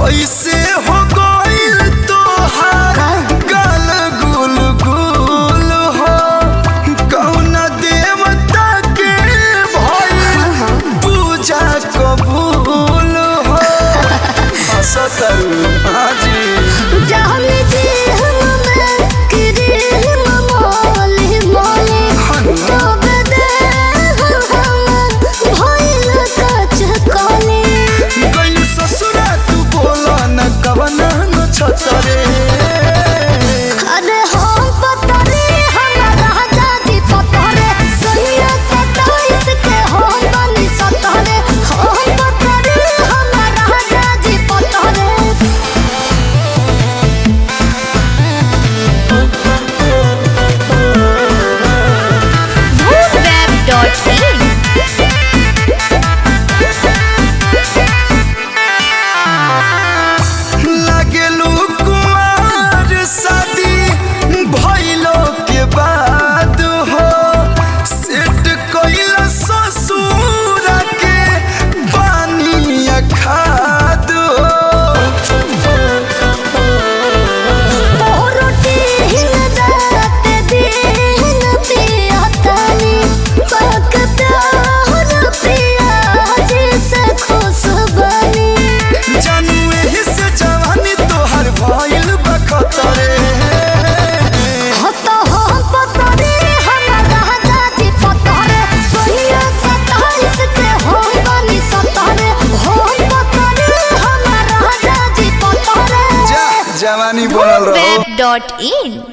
कैसे हो गइल तोहार गाल गुल गुल हो कौन देवता के भइल पूजा कबूल हो हंसतरू हाजी जाने दे हम मैं किरे ममोले मोले तब दे हम भइल कच कोले गइल ससुरा तू बोला न कवना न छतरे अरे हम पतरे हमारा दादी पतरे सैया सताइस के हम बनी सतरे हम पतरे हमारा दादी पतरे Web.in लागेलू कुमार शादी भइलो के बाद हो सेट कइल ससुर के पानी खाद रोटी हिन रात दिन पिया तानी बकता हर पिया जैसे खुश बनी जानू एही से जवानी तोहर भइल बखतरे हतो हम पतरे हमारा दादी पतरे सोहिया सताइस के हम बनी सतरे हम पतरे हमारा दादी पतरे जा जवानी बनल रहो Web.in